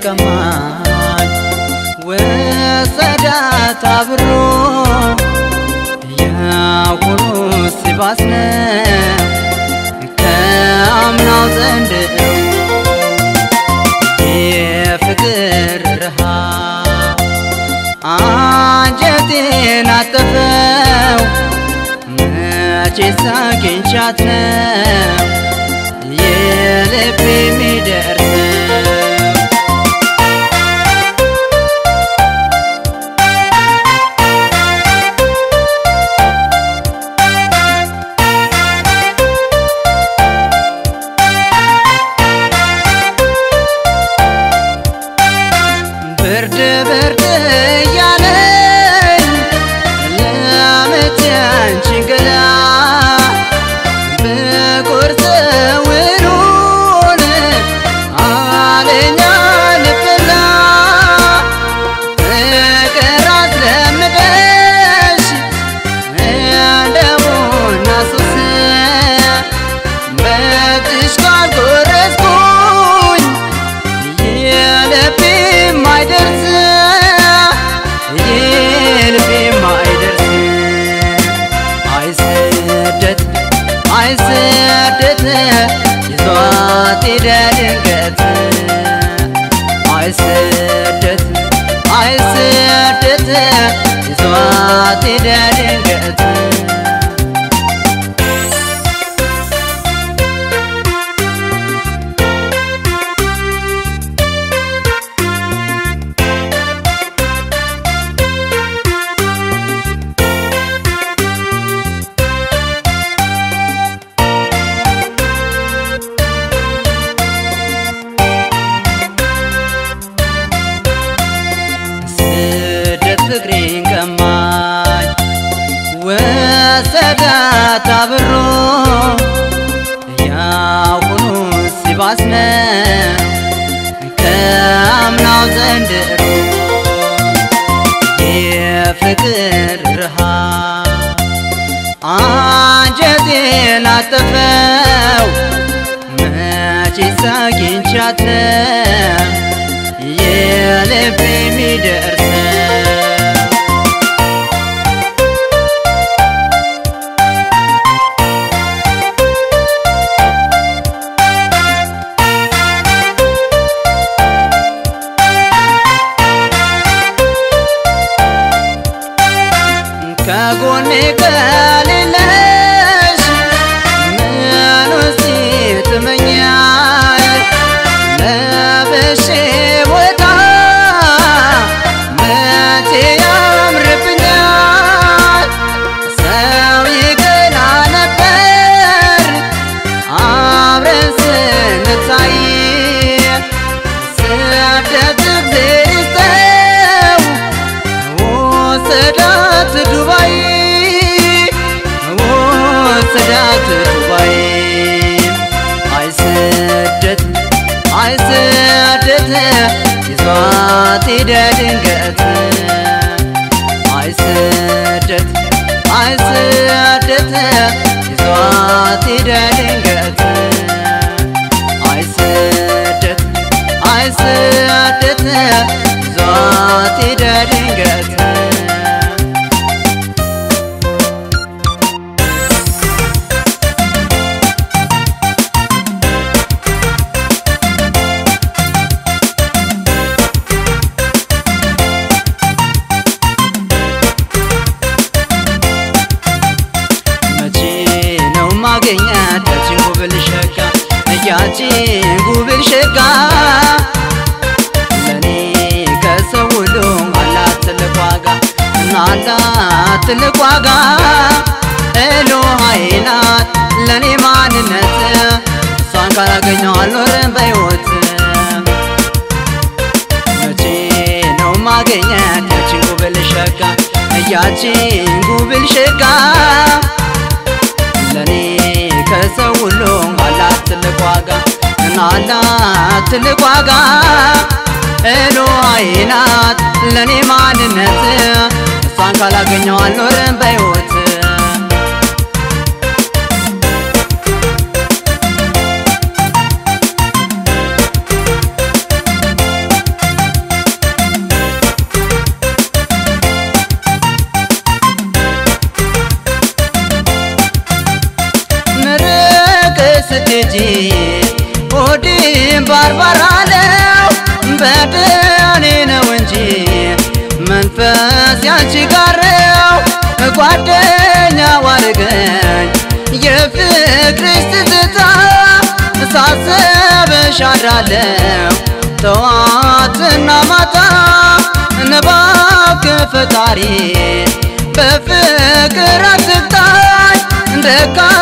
ቀማኝ ወሰዳት አብሮ ያሁኑ ሲባስ ነው ከአምናው ዘንድሮ የፍቅር ረሃብ አንጀቴን አጠፈው መቼ ሳግኝቻት ነው የልብ የሚደርሰው ብርድ ብርድ እያለኝ ለምት ያንቺን ገላ በቁርጥ ውሉን አለኛ ልብላ ፍቅር አስለምደሽ እንደ ቡና ሱስ በእጅሽ ካልጎረስኩኝ የልቤ ማይደርስ የልቤ ማይደርስ አይስደት አይስደት ይዟት ሄደ ድንገት አይስደት አይስደት ይዟት ሄደ ድንገት ስደት ፍቅሬን ቀማኝ ወሰዳት አብሮ ያሁኑ ሲባስ ነው ከአምናው ዘንድሮ የፍቅር ረሃብ አንጀቴን አጠፈው መቼ ሳግኝቻት ነው የልብ የሚደርሰው ከጎኔ ከሌለሽ ምን ውስጥ ትመኛል ለብሼ ቦታ መቼ ያምርብኛል ሰው ይገና ነበር አብረን ስንታይ ስደት እግዜር ይስጠው ወሰዳት ዱባይ ወሰዳት ዱባይ አይስደት አይስደት ይዟት ሄደ ድንገት አይስደት አይስደት ይዟት ሄደ ድንገት አይስደት አይስደት ይዟት ሄደ ድንገት መቼ ነው ማገኛት ያቺን ጉብል ሸጋ ያቺን ጉብል ሸጋ ለኔ ከሰው ሁሉ አላት ትልቅ ዋጋ አላት ትልቅ ዋጋ ኤሎሃዬ ናት ለኔ ማንነት እሷን ካላገኘው አልኖርም በሕይወት መቼ ነው ማገኛት ያቺን ጉብል ሸጋ ያቺን ጉብል ሸጋ ለኔ ከሰው ሁሉ አላት ትልቅ ዋጋ አላት ትልቅ ዋጋ ኤሎሃዬ ናት ለኔ ማንነት እሷን ካላገኘው አልኖርም በሕይወት ስትሄጂ ሆዴም ባርባር አለው በደሌ ነው እንጂ መንፈስ ያንቺ ጋር ነው ጓደኛ ዋርገኝ የፍቅርሽ ትዝታ ሳስብሽ አድራለሁ ጠዋትና ማታ እባክህ ፈጣሪ በፍቅር አትቅጣኝ ደካ